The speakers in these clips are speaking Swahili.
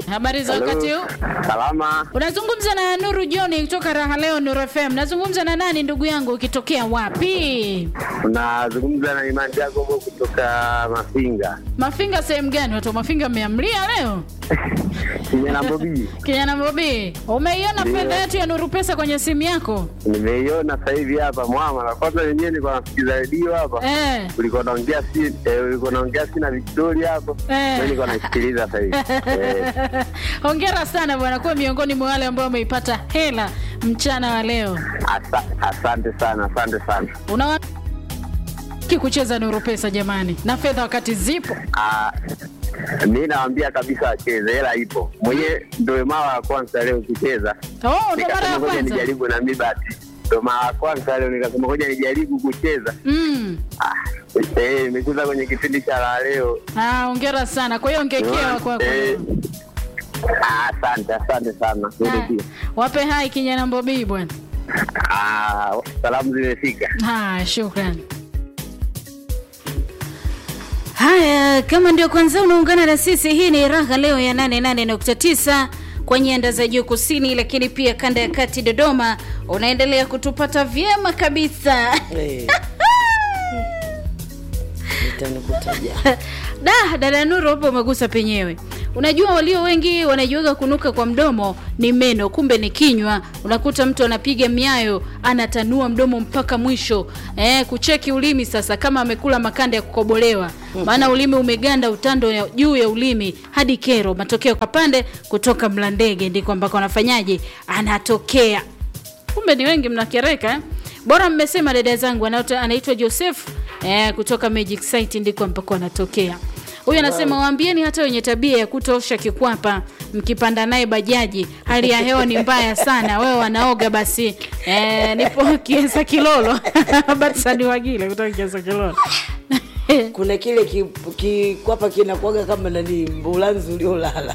Habari za Hello. wakati huu? Salama. Unazungumza na Nuru John kutoka Raha Leo Nuru FM. Nazungumza na nani ndugu yangu ukitokea wapi? Unazungumza na Imani Jacobo kutoka Mafinga. Mafinga sehemu gani? Watu wa Mafinga mmeamlia leo? Kijana Bobi. Kijana Bobi, umeiona Ndio. fedha yetu ya Nuru Pesa kwenye simu yako? Nimeiona sasa hivi hapa mwama. Kwanza wenyewe nilikuwa nasikiza redio hapa. Eh. Ulikuwa naongea si eh, ulikuwa naongea si na Victoria hapo. Eh. Mimi nilikuwa naisikiliza sasa hivi. Eh. Hongera sana bwana, kuwa miongoni mwa wale ambao wameipata hela mchana wa leo. Asa, asante sana, asante sana. Unawa kucheza Nuru Pesa jamani, na fedha wakati zipo. Ah, mi nawaambia kabisa wacheze, hela ipo. Mwenyewe ndio mara ya kwanza leo kucheza. Oh, ndo mara Nikasema ya ngoja kwanza. nijaribu na mi basi. Ndio mara ya kwanza leo nikasema ngoja nijaribu kucheza. Mm. Ah, eh, nimecheza kwenye kipindi cha la leo. Ah, hongera sana. Kwa hiyo ongekewa kwako. Eh, ah, Asante, asante sana. Wewe Ah, pia. Wape hai kijana Mbobii bwana. Ah, salamu zimefika. Haya, shukrani. Haya, kama ndio kwanza unaungana na sisi, hii ni Raha Leo ya 88.9 kwa nyanda za juu kusini, lakini pia kanda ya kati Dodoma. Unaendelea kutupata vyema kabisa. Eh. Nitanukutaja. Da, dada Nuru hapo umegusa penyewe. Unajua walio wengi wanajuaga kunuka kwa mdomo ni meno, kumbe ni kinywa. Unakuta mtu anapiga miayo, anatanua mdomo mpaka mwisho. Eh, kucheki ulimi sasa kama amekula makanda ya kukobolewa. Maana ulimi umeganda utando ya, juu ya ulimi hadi kero. Matokeo kwa pande kutoka Mlandege ndiko ambako anafanyaje? Anatokea. Kumbe ni wengi mnakereka eh? Bora mmesema dada zangu anaitwa anaitwa Joseph eh, kutoka Magic Site ndiko ambako anatokea. Huyu anasema waambieni hata wenye tabia ya kutosha kikwapa mkipanda naye bajaji, hali ya hewa ni mbaya sana. Wewe wanaoga basi. Eh, nipo Kiesa Kilolo. Batsani Wagile kutoka Kiesa Kilolo. kuna kile ki- kikwapa kinakuaga kama nani mbulanzi uliolala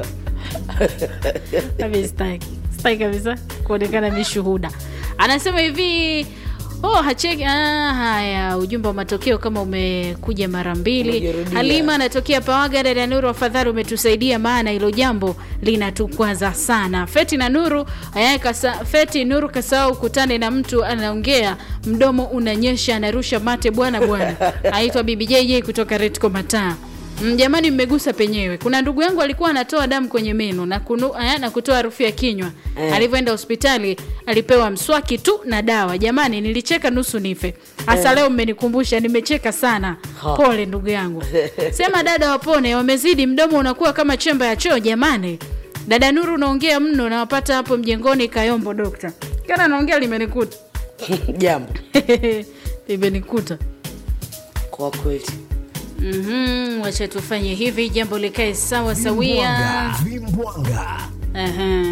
Mimi sitaki. Sitaki kabisa kuonekana ni shuhuda. Anasema hivi Oh, hacheki ah, haya ujumbe wa matokeo kama umekuja mara mbili. Umejirudia. Halima anatokea Pawaga, dada Nuru, afadhali umetusaidia, maana hilo jambo linatukwaza sana. Feti na Nuru eh, kasa, Feti Nuru kasahau kutane na mtu anaongea, mdomo unanyesha, anarusha mate, bwana bwana. Aitwa Bibi JJ kutoka Retco Mataa. Mm, Jamani, mmegusa penyewe. Kuna ndugu yangu alikuwa anatoa damu kwenye meno na, kunu, eh, na kutoa harufu ya kinywa Eh. alivyoenda hospitali alipewa mswaki tu na dawa. Jamani, nilicheka nusu nife. Hasa leo mmenikumbusha, nimecheka sana. Ha. Pole ndugu yangu. Sema dada wapone, wamezidi, mdomo unakuwa kama chemba ya choo. Jamani, dada Nuru unaongea mno, nawapata hapo mjengoni Kayombo dokta. Kana naongea limenikuta jambo limenikuta. kwa kweli Mhm, wacha tufanye hivi, jambo likae sawa sawia. Vimbwanga. Aha.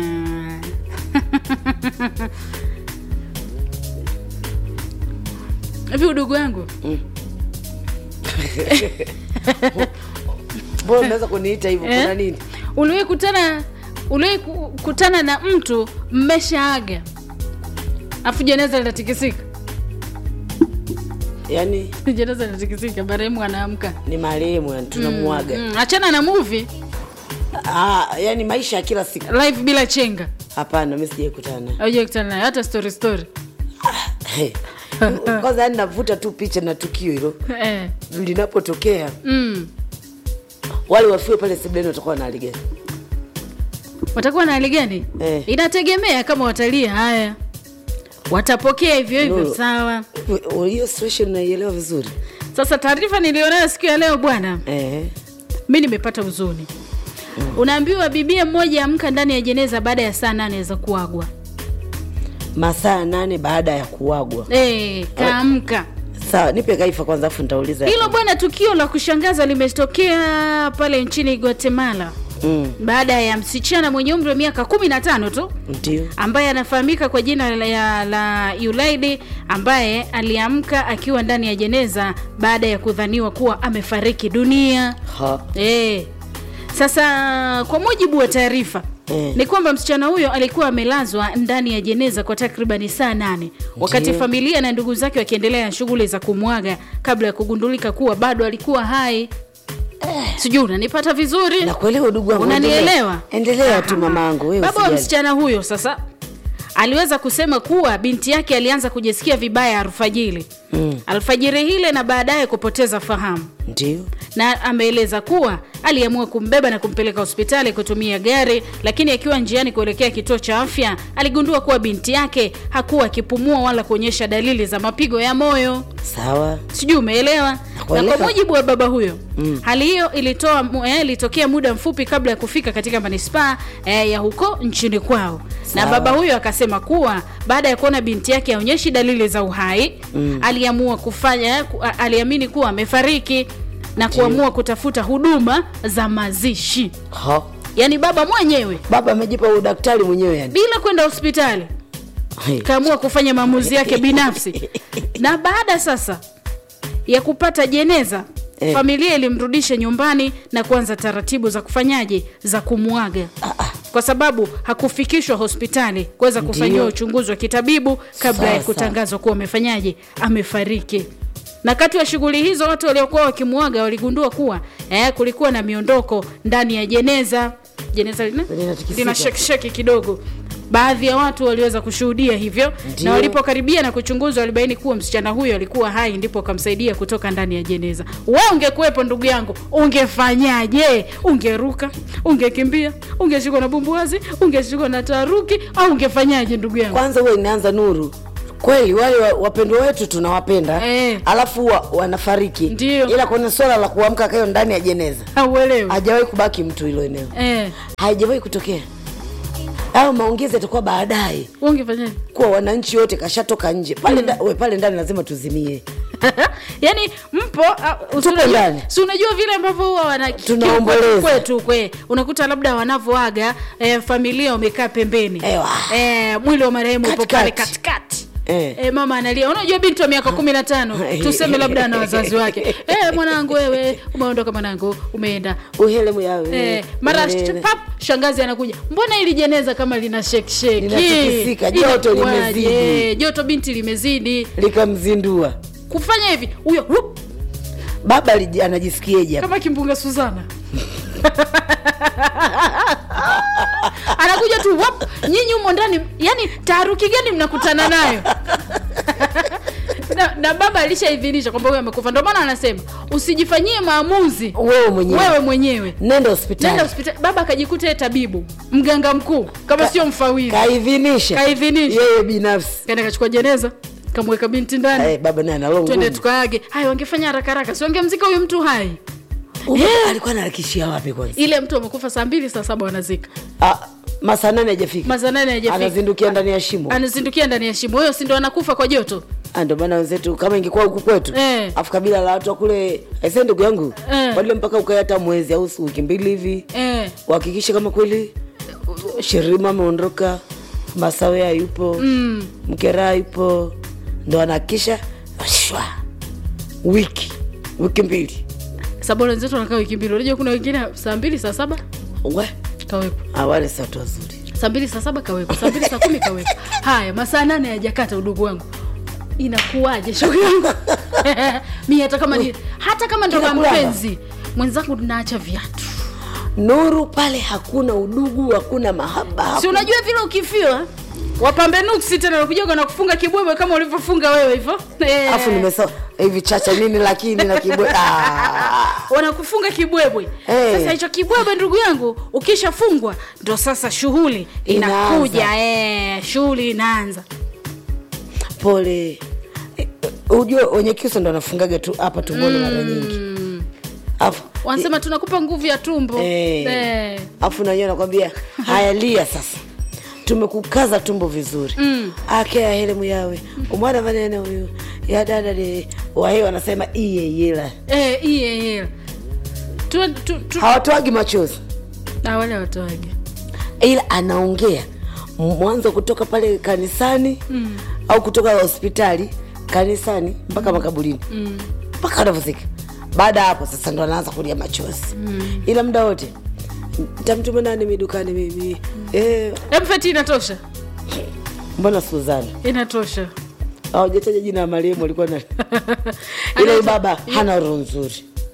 Hivi udugu wangu mbona unaweza kuniita hivyo Eh? kuna nini uliwahi kutana uliwahi ku- kutana na mtu mmeshaaga afu jeneza linatikisika yaani jeneza linatikisika marehemu anaamka ni marehemu yani tunamuaga mm, achana na movie ah, yani maisha ya kila siku live bila chenga hapana mi sijaikutana naye. auja kutana nayo hata story story Hey. kwanza yani navuta tu picha na tukio hilo eh. linapotokea mm. wale wafue pale sebleni watakuwa na hali gani watakuwa na hali gani Eh. inategemea kama watalii haya watapokea hivyo hivyo Lulu. sawa U- hiyo situation naielewa vizuri sasa taarifa nilionayo siku ya leo bwana eh. mi nimepata huzuni unaambiwa bibia mmoja amka ndani ya jeneza baada ya saa nane za kuagwa masaa nane baada ya kuagwa e, kaamka sawa nipe kaifa kwanza afu nitauliza hilo bwana tukio la kushangaza limetokea pale nchini guatemala mm, baada ya msichana mwenye umri wa miaka kumi na tano tu ndio ambaye anafahamika kwa jina la, la Yulaidi ambaye aliamka akiwa ndani ya jeneza baada ya kudhaniwa kuwa amefariki dunia. ha E. Sasa kwa mujibu wa taarifa Eh. ni kwamba msichana huyo alikuwa amelazwa ndani ya jeneza kwa takribani saa nane wakati Ndiyo. familia na ndugu zake wakiendelea na shughuli za kumwaga kabla ya kugundulika kuwa bado alikuwa hai. sijui unanipata vizuri nakuelewa udugu wangu Unanielewa? endelea, endelea tu mamangu wewe baba wa usijali. msichana huyo sasa aliweza kusema kuwa binti yake alianza kujisikia vibaya alfajiri mm. alfajiri hile na baadaye kupoteza fahamu ndio na ameeleza kuwa aliamua kumbeba na kumpeleka hospitali kutumia gari lakini akiwa njiani kuelekea kituo cha afya aligundua kuwa binti yake hakuwa akipumua wala kuonyesha dalili za mapigo ya moyo sawa sijui umeelewa na Nakuelewa. kwa mujibu wa baba huyo mm. hali hiyo ilitoa mu- eh, ilitokea muda mfupi kabla ya kufika katika manispaa eh, ya huko nchini kwao na Sawa. baba huyo akasema kuwa baada ya kuona binti yake aonyeshi dalili za uhai mm. aliamua kufanya ku- a- aliamini kuwa amefariki na kuamua kutafuta huduma za mazishi ha. yaani baba mwenyewe baba amejipa udaktari mwenyewe yani bila kwenda hospitali Hey. kaamua kufanya maamuzi yake binafsi na baada sasa ya kupata jeneza Eh. familia ilimrudisha nyumbani na kuanza taratibu za kufanyaje za kumwaga kwa sababu hakufikishwa hospitali kuweza kufanyiwa uchunguzi wa kitabibu kabla ya Sasa. kutangazwa kuwa amefanyaje amefariki na kati ya shughuli hizo watu waliokuwa wakimwaga waligundua kuwa eh, kulikuwa na miondoko ndani ya jeneza jeneza lina, Linatikisika. lina shekisheki kidogo baadhi ya watu waliweza kushuhudia hivyo Ndio. na walipokaribia na kuchunguzwa walibaini kuwa msichana huyo alikuwa hai ndipo akamsaidia kutoka ndani ya jeneza we ungekuwepo ndugu yangu ungefanyaje ungeruka ungekimbia ungeshikwa na bumbuazi ungeshikwa na taharuki au ungefanyaje ndugu yangu kwanza huwa inaanza nuru kweli wale wa- wapendwa wetu tunawapenda Eh. alafu wa, wanafariki Ndio. ila kwenye swala la kuamka kayo ndani ya jeneza hauelewi hajawahi kubaki mtu hilo eneo eh, haijawahi kutokea au maongezi yatakuwa baadaye ungefanyaje kuwa wananchi wote kashatoka nje pale, nda, we, pale ndani lazima tuzimie yaani mpo uh, si Tupo unajua- ndani. si unajua vile ambavyo huwa wana Tunaomboleza. kwetu kwe unakuta labda wanavoaga eh, familia wamekaa pembeni Ewa. eh, mwili wa marehemu upo pale Katikati. katikati Eh. Eh, mama analia unajua binti wa miaka kumi na tano tuseme labda na wazazi wake eh, mwanangu wewe umeondoka mwanangu umeenda uhelemu yawe Eh, mara Uhelele. pap shangazi anakuja mbona ili jeneza kama lina sheksheki Linatikisika, joto Inakuwaje? limezidi. Eh, joto binti limezidi likamzindua kufanya hivi huyo hup, baba aliji- anajisikiaje hapa? kama kimbunga Suzana anakuja tu wap, nyinyi humo ndani, yani taharuki gani mnakutana nayo? na, na baba alishaidhinisha kwamba huyo amekufa, ndio maana anasema usijifanyie maamuzi wewe mwenyewe wewe mwenyewe, nenda hospitali nenda hospitali. Baba akajikuta yeye tabibu, mganga mkuu, kama sio mfawidhi, kaidhinisha Kaidhinisha. yeye binafsi kaenda kachukua jeneza, kamweka binti ndani, Eh, baba naye analongo twende tukaage. Haya, wangefanya haraka haraka, si wangemzika huyu mtu hai alikuwa anarakishia wapi kwanza ile mtu amekufa saa mbili saa saba wanazika Ah, masaa nane hajafika masaa nane hajafika anazindukia ndani ya shimo anazindukia ndani ya shimo huyo si ndo anakufa kwa joto Ah, ndio maana wenzetu kama ingekuwa huku kwetu Eh. afu kabila la watu wa kule aise ndugu yangu Eh. badile mpaka ukae hata mwezi au wiki mbili hivi eh. uhakikishe kama kweli shirima ameondoka masawe hayupo mm. mkera hayupo ndo anahakikisha shwa wiki wiki mbili sababu wenzetu wanakaa wiki mbili unajua kuna wengine saa mbili saa saba we kawekwa awale si watu wazuri saa mbili saa saba kawekwa saa mbili saa kumi kawekwa haya masaa nane hayajakata udugu wangu inakuwaje shughuli yangu mi hata kama ni hata kama ndo Kinakulamba. mpenzi mwenzangu naacha viatu nuru pale hakuna udugu hakuna mahaba si unajua vile ukifiwa wapambe nuksi tena nakujaga na kufunga kibwebwe kama ulivyofunga wewe hivyo Eh. afu nimesema hivi chacha nini lakini na kibwe ah. wanakufunga kibwebwe Eh. sasa hicho kibwebwe ndugu yangu ukishafungwa ndo sasa shughuli inakuja eh, shughuli inaanza pole Eh, ujue wenye kiuso ndo anafungaga tu hapa tumboni mara nyingi afu wanasema tunakupa nguvu ya tumbo Eh. Eh. afu nanyewe nakwambia haya lia sasa tumekukaza tumbo vizuri mm. akea helemu yawe umwana maneno huyu ya dada de wahe wanasema iyeyela Eh, iye iye tu, tu, tu. hawatoagi machozi Na wale watoage ila anaongea mwanzo kutoka pale kanisani mm. au kutoka hospitali kanisani mpaka makaburini mpaka mm. anavyozika baada ya hapo sasa ndo anaanza kulia machozi mm. ila muda wote tamtuma nani midukani mimi mm. eh, emfeti inatosha mbona suzana inatosha awajataja jina ya marehemu alikuwa na ila huyu baba hana roho nzuri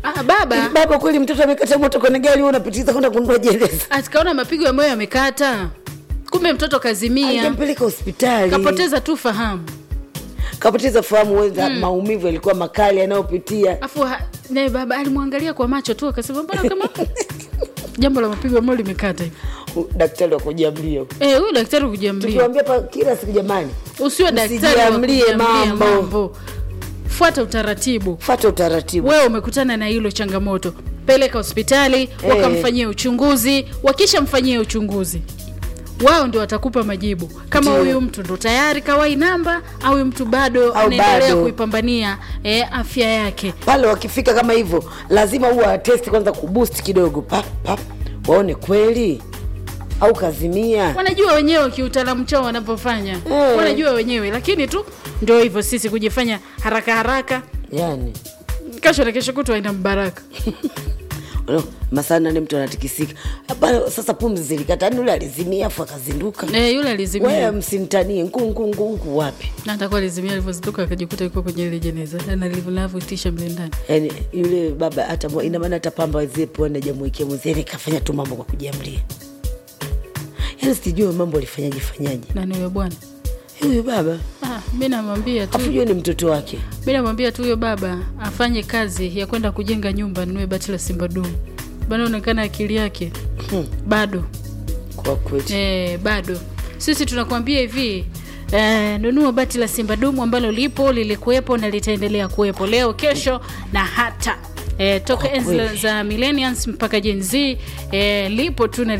ah, baba baba kweli mtoto amekata moto kwenye gari wewe unapitiza kwenda kununua jeneza atikaona mapigo ya moyo yamekata kumbe mtoto kazimia alipeleka hospitali kapoteza tu fahamu kapoteza fahamu wenza maumivu yalikuwa makali anayopitia afu ha- naye baba alimwangalia kwa macho tu akasema mbona kama jambo la mapigo ya moyo limekata hivi U- daktari wa kujiamlia Eh, huyu daktari kujiamlia tukiwambia pa kila siku jamani usiwe daktari wa Msijiamlie kujiamlia mambo. mambo fuata utaratibu fata utaratibu wewe umekutana na hilo changamoto peleka hospitali wakamfanyia uchunguzi wakishamfanyia uchunguzi wao ndio watakupa majibu kama Ndio. huyu mtu ndo tayari kawai namba au huyu mtu bado Au anaendelea bado. kuipambania eh, afya yake pale wakifika kama hivyo lazima huwa testi kwanza kuboost kidogo pap pap waone kweli au kazimia wanajua wenyewe kiutaalamu chao wanavyofanya Eh. wanajua wenyewe lakini tu ndio hivyo sisi kujifanya haraka haraka yani kesho na kesho kutwa ina mbaraka Unaona, masaa nane mtu anatikisika Hapana, sasa pumzi zilikata yani ule alizimia afu akazinduka eh, yule wewe alizimia msimtanie nkunkunkunku wapi na atakuwa alizimia alivyozinduka akajikuta yuko kwenye ile jeneza na navyotisha mle ndani yani yule baba hata mwa- ina maana hata pamba zie puani ajamwekea mwenziani kafanya tu mambo kwa kujiamlia yani sijui mambo alifanyaje fanyaje nani huyo bwana huyu baba ah, mi namwambia tu afu jua ni mtoto wake mi namwambia tu huyo baba afanye kazi ya kwenda kujenga nyumba nunue bati la simba dumu banaonekana akili yake Hmm. bado kwa kweli e, bado sisi tunakuambia hivi e, nunua bati la simba dumu ambalo lipo lilikuwepo na litaendelea kuwepo leo kesho na hata e, toka Kwa enzi kweli. za millennials mpaka Gen Z e, lipo tu na